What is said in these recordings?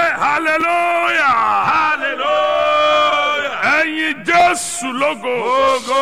hallelujah hallelujah. ẹ̀yin jésù lógo Ogo.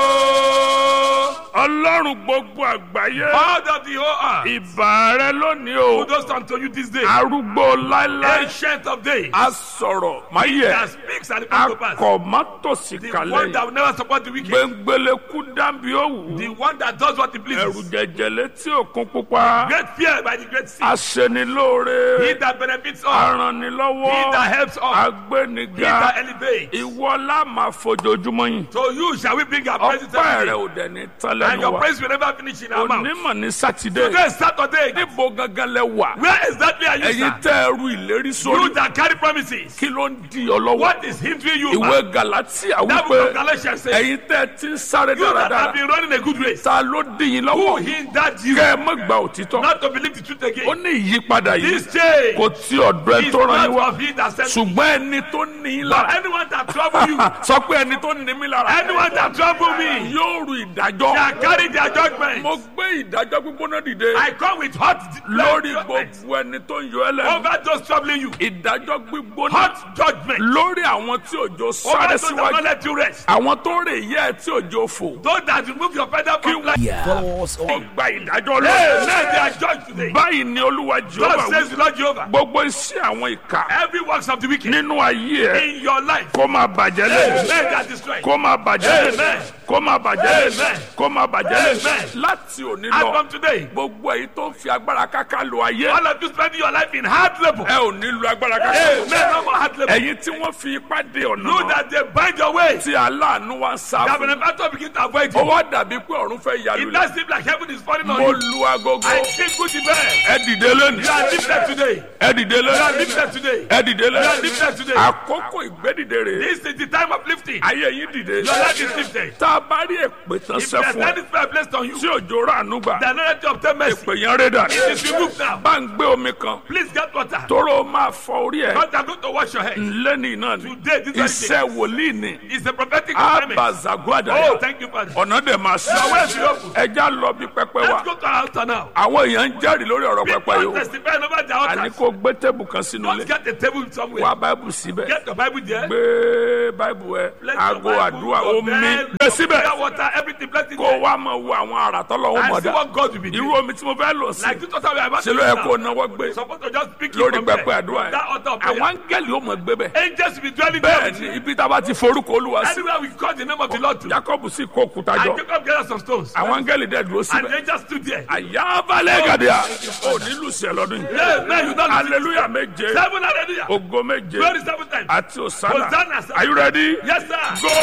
ọlọ́run gbogbo àgbáyé All of the whole earth. ìbà rẹ lónìí o Kudos unto you this day. arúgbó láéláé Ancient of days. a sọ̀rọ̀ máyẹ̀ That speaks and it comes to pass. akọ̀ mọ́tòsí The kalẹ̀ one that will never support the wicked. gbẹngbẹlẹ́kú dábì òwú The one that does what he ẹ̀rù pleases. jẹjẹlẹ tí òkun pupa Great fear by the great sea. aṣenilóore He that benefits all. He aranilọ́wọ́ that helps all. He agbẹniga that elevates. ìwọ la máa fojoojúmọ́ yìí So you shall we bring our praises ọpẹ́ every rẹ day. ò dẹ̀ ní tán And lẹ́nu your wa praise will never finish in our mouth. onímọ̀ ní sátidé Today is Saturday. níbo gangan lẹ wà Where exactly are you, ẹ̀yin sir? tẹ́ ẹrú ìlérí You sórí that carry promises. kí ló ń di ọ lọ́wọ́ What is hindering you? ìwé man? galatia That book of wípé Galatians says. ẹ̀yin tẹ́ ẹ ti ń sáré You that have dáradára been running a good race. ta ló dín yín Who lọ́wọ́ hindered you kẹ́ ẹ mọ́ gba òtítọ́ not to believe the truth ó again? ní ìyípadà yìí This change kò tí ọ̀dọ̀ ẹ is tó ràn yín not wá of he that sent me. ṣùgbọ́n ẹni tó ní yín But lára anyone that trouble you, sọ pé ẹni tó ní mí lára anyone that trouble me, yóò ru ìdájọ́ that carry their judgment. mo gbé ìdájọ́ gbígbóná dìde I come with hot lórí judgment gbogbo ẹni tó ń yọ ẹ lẹ́nu over those troubling you. ìdájọ́ gbígbóná Hot judgment lórí àwọn tí òjò over sáré those that síwájú won't let you rest. àwọn tó rè yẹ ẹ tí òjò fò Those that remove your feather from life. Follow us on wọ́n gba ìdájọ́ Hey, lọ́wọ́ now they are judged today. báyìí ni olúwa God jehova says wí the Lord Jehovah. gbogbo iṣẹ́ àwọn ìka Every works of the wicked nínú ayé ẹ in your life, kó máa bàjẹ́ hey, lé men that destroy. kó máa bàjẹ́ lé Amen. kó máa bàjẹ́ lé Amen. kó máa bàjẹ́ lé Amen. láti òní And lọ from today, gbogbo èyí tó ń fi agbára káká lo ayé all of you spending your life in hard labor. ẹ ò ní lo agbára káká Hey, men no more hard labor. ẹ̀yin tí wọ́n fi ipá dé ọ̀nà You náà that they bind your way. tí aláàánú wa ń sá That fún benefactor begin to avoid ó you. wá dàbí pé ọ̀run fẹ́ yà It lulẹ̀ does seem like heaven is falling on mo you. lu agogo I think good the best. ẹ dìde lónìí You are lifted today. ẹ dìde You are lónìí lifted today. ẹ dìde You are lónìí lifted today. àkókò ìgbédìde rè This is the time of lifting. ayé yín dìde Your life is lifted. tá a bá rí èpè tán If sẹ́ there's fún ẹ any spell placed on you, tí òjò rà ànú gbà the anointing of ten mercy èpè yẹn rẹ̀ dà it is removed now. bá ń gbé omi kan Please get water. tóró máa fọ orí ẹ God, I'm going to wash your head. lẹ́ni náà ni Today, this very iṣẹ́ wòlíì ni It's a prophetic assignment. abazaguada Oh, thank you, Father. ọ̀nà dẹ̀ máa Your way is sọ open. ẹja lọ bí pẹpẹ wa Let's go to our altar now. àwọn èèyàn ń jẹ́rìí lórí ọ̀rọ̀ pẹpẹ People yìí o testify over the àní altar. kó gbé tébù kan sínú Don't ilé get a table somewhere. wá báìbù síbẹ̀ Get your Bible there. gbé báìbù ẹ Place your aago Bible, àdúrà your omi bed, gbé síbẹ̀ Prayer water, everything placed in kó there. wá máa wo àwọn àrà tọ́lọ́wọ́ And see mọ̀dá what God will be irú doing. omi tí mo fẹ́ lò sí Like this water we are about ṣe to ló yẹ use kó now. náwó gbé Supposed to just pick it lórí from pẹpẹ there. àdúrà That altar of prayer. àwọn áńgẹ́lì ó mọ̀ gbé bẹ̀ Angels will be dwelling there bẹ́ẹ̀ with ni you. ibi tá a bá ti forúkọ olúwa sí Anywhere we call the name of the Lord to. jacob sì kó òkúta jọ And Jacob gathered some stones. àwọn áńgẹ́lì dẹ̀ dúró And síbẹ̀ the angels stood there. àyà balẹ̀ gàdíà ò ní lùsẹ̀ lọ́dún yìí Yeah, man, you don't lose it. hallelujah méje Seven hallelujah. ògo méje Glory seven times. àti òsánà Hosanna, sir. are you ready Yes, sir. go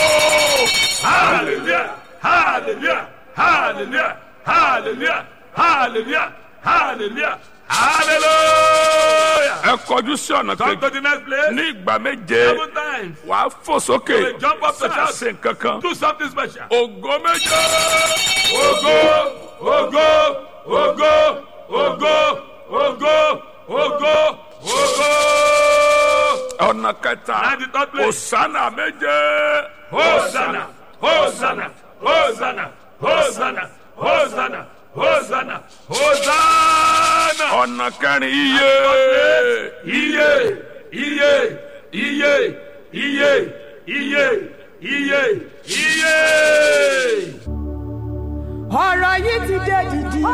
Hallelujah. Hallelujah. Hallelujah. Hallelujah. Hallelujah. Hallelujah. Hallelujah. ẹ kọjú sí ọ̀nà Come kejì to the next place. ní ìgbà méje Seven times. wàá fò sókè will jump up to shout. ṣe nǹkan kan Do something special. ògo méje Ogo, ogo, ogo, ogo, ogo, ogo, ogo. ọ̀nà kẹta And the third place. òsánà méje Hosanna, Hosanna, Hosanna, Hosanna, Hosanna, Hosanna, Hosanna. ọ̀nà kẹrin iye Iye, iye, iye, iye, iye, iye, iye. ọ̀rọ̀ yìí ti dé dìdì.